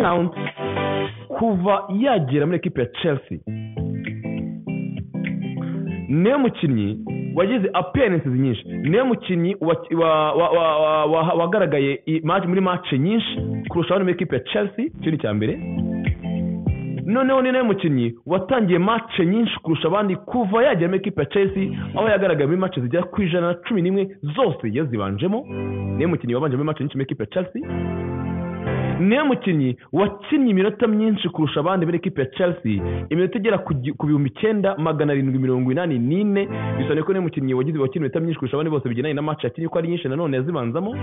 Mount kuva yagera muri ekipe ya Chelsea niwe mukinnyi wagize appearances nyinshi niwe mukinnyi wa- wa- wa- wa- wa- wa- wagaragaye i- match- muri match nyinshi kurusha abandi muri ekipe ya Chelsea icyo ni icya mbere noneho ni nawe mukinnyi watangiye match nyinshi kurusha abandi kuva yagera muri ekipe ya Chelsea aho yagaragaye muri match zigera ku ijana na cumi n'imwe zose yazibanjemo niwe mukinnyi wabanje muri match nyinshi muri ekipe ya Chelsea niwe mukinnyi wakinnye iminota myinshi kurusha abandi muri ekipe ya Chelsea iminota igera ku gi- ku bihumbi icyenda magana arindwi mirongo inani n'ine bisaba ko niwe mukinnyi wagize wakinnye iminota myinshi kurusha abandi bose bigendanye na match yakinnye ko ari nyinshi nanone yazibanzamo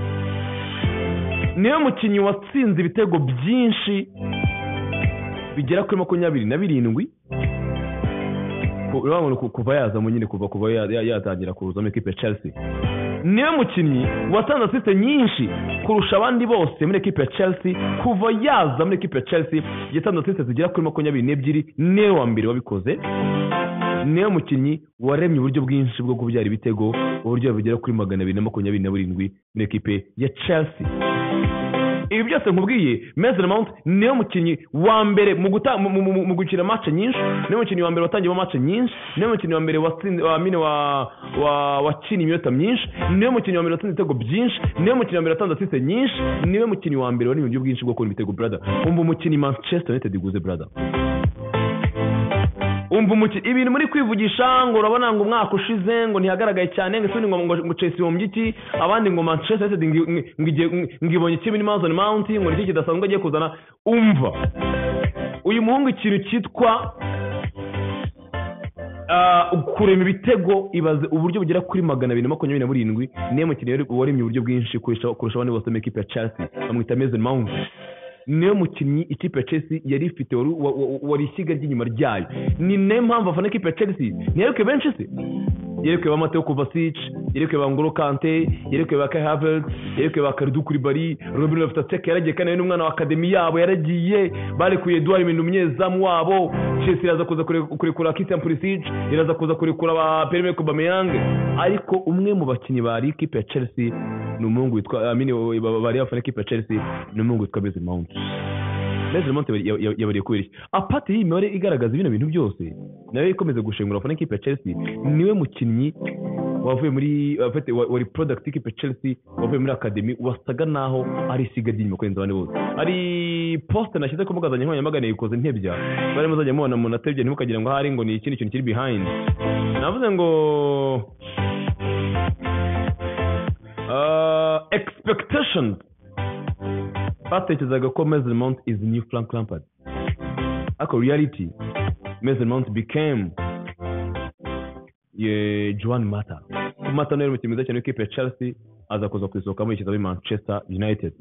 niwe mukinnyi watsinze ibitego byinshi bigera kuri makumyabiri na birindwi Ku- urabona ku- kuva yazamo nyine kuva kuva ya- ya- yatangira kuza muri ekipe ya Chelsea niwe mukinnyi watanze asiste nyinshi kurusha abandi bose muri ekipe ya Chelsea kuva yaza muri ekipe ya Chelsea yatanze asiste zigera kuri makumyabiri n'ebyiri niwe wa mbere wabikoze niwe mukinnyi waremye uburyo bwinshi bwo kubyara ibitego uburyo bugera kuri magana abiri na makumyabiri na burindwi muri ekipe ya Chelsea ibi byose nkubwiye Mason Mount niwe mukinnyi wa mbere mu guta mu- mu- mu- mu gukina match nyinshi niwe mukinnyi wa mbere watangiyemo match nyinshi niwe mukinnyi wa mbere watsinze wa mine wa wa wakinnye iminota myinshi niwe mukinnyi wa mbere watsinze ibitego byinshi niwe mukinnyi wa mbere watanze assist nyinshi niwe mukinnyi wa mbere wari mu buryo bwinshi bwo kubona ibitego brother umva umukinnyi Manchester United iguze brother umva umukinnyi ibintu muri kwivugisha ngo urabona ngo umwaka ushize ngo ntihagaragaye cyane ngo isoni ngo ngo Chelsea ihomye iki abandi ngo Manchester United ngo- ngo- ngo igiye- ngo- ngo ibonye iki muri Mason Mount ngo ni iki kidasanzwe agiye kuzana umva uyu muhungu ikintu cyitwa ah, kurema ibitego ibaze uburyo bugera kuri magana abiri na makumyabiri na burindwi niwe mukinnyi wari- waremye uburyo bwinshi kurusha kurusha abandi bose mu ikipe ya Chelsea bamwita Mason Mount niwe mukinnyi ikipe ya Chelsea yari ifite wari- wa- wa- wari ishyiga ry'inyuma ryayo ni nayo mpamvu afana ikipe ya Chelsea ntiyerekwe benshi se yerekwe ba Mateo Kovacic yerekwe ba Ngolo Kante yerekwe ba Kai Havertz yerekwe ba Kalidou Koulibaly Robin Loftus-Cheek yaragiye kandi nawe n'umwana wa akademi yabo yaragiye barekuye Edouard Mendy umunyezamu wabo Chelsea iraza kuza kure- kurekura Christian Pulisic iraza kuza kurekura ba Pierre-Emerick Aubameyang ariko umwe mu bakinnyi bari ikipe ya Chelsea ni umuhungu witwa amini bari bafana ikipe ya Chelsea ni umuhungu witwa Mason Mount Mason Mount yabari- yabari- yabariye kubera iki apati y'iyi mibare igaragaza bino bintu byose nayo ikomeza gushengura abafana ikipe ya Chelsea niwe mukinnyi wavuye muri abafite- wa- wari product ikipe ya Chelsea wavuye muri academy wasaga naho ari isiga ry'inyuma kurenza abandi bose hari post nashyize ku mbuga zanjye nkoranyambaga yikoze ntebya bari muzajya mubona umuntu atebya ntimukagira ngo ahari ngo ni ikindi kintu kiri behind navuze ngo Uh, expectations batekerezaga ko Mason Mount is the new Frank Lampard ariko reality Mason Mount became ye Juan Mata Mata nawe umukinnyi mwiza cyane w'ikipe ya Chelsea aza kuza kuyisohokamo yishyize muri Manchester United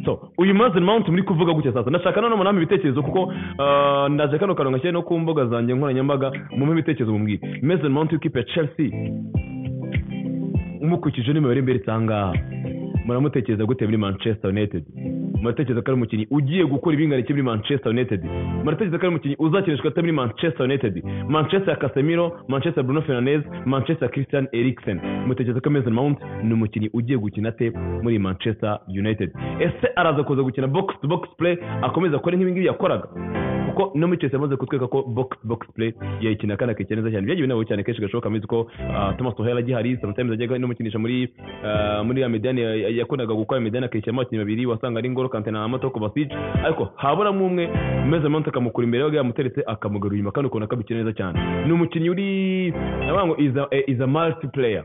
so uyu Mason Mount muri kuvuga gutya sasa ndashaka none muname ibitekerezo kuko uh, ndaje kano kantu ngashyire no ku mbuga zanjye nkoranyambaga mumpe ibitekerezo mubwire Mason Mount w'ikipe ya Chelsea umukurikije n'imibare imbere itangaha muramutekereza gute muri manchester united muratekereza ko ari umukinnyi ugiye gukora ibingana iki muri manchester united muratekereza ko ari umukinnyi uzakinishwa ate muri manchester united manchester ya casemiro manchester bruno fernandez manchester christian eriksen mutekereza ko mason mount ni umukinnyi ugiye gukina ate muri manchester united ese araza kuza gukina box to box play akomeza gukora nk'ibingibi yakoraga kuko no muri Chelsea yamaze kutweka ko box box play yayikina kandi akayikina neza cyane byagiye binabura cyane kenshi gashoboka muzi ko ah, Thomas Tuchel agihari sometimes ajyaga no mukinisha muri ah, muri ya mediane ya- ya- yakundaga gukora mediane akayishyiramo abakinnyi babiri wasanga ari Ngolo Kante na Matoko Kovacic ariko haburamo umwe Maze Mount akamukura imbere yabaga yamuteretse akamugarura inyuma kandi ukabona ko abikina neza cyane ni umukinnyi uri ndavuga ngo is a, is a multi player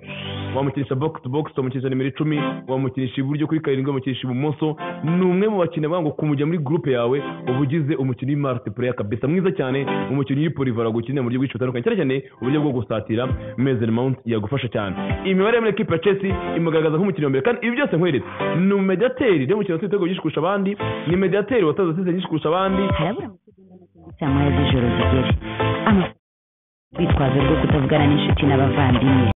wamukinisha box to box wamukinisha nimero icumi wamukinisha iburyo kuri karindwi wamukinisha ibumoso ni umwe mu bakinnyi bavuga ngo kumujya muri gurupe yawe uba ugize umukinnyi w'imultiplayer kabisa mwiza cyane umukinnyi uri polivara gukina mu buryo bwinshi butandukanye cyane cyane uburyo bwo gusatira Mason Mount yagufasha cyane imibare muri equipe ya Chelsea imugaragaza nk'umukinnyi wa mbere kandi ibi byose nkweretse ni umediateri rero umukinnyi watsinze ibitego byinshi kurusha abandi ni mediateri watanze asise nyinshi kurusha abandi harabura mu kigenda na saa moya z'ijoro zigere amakuru bitwazo rwo kutavugana n'inshuti n'abavandimwe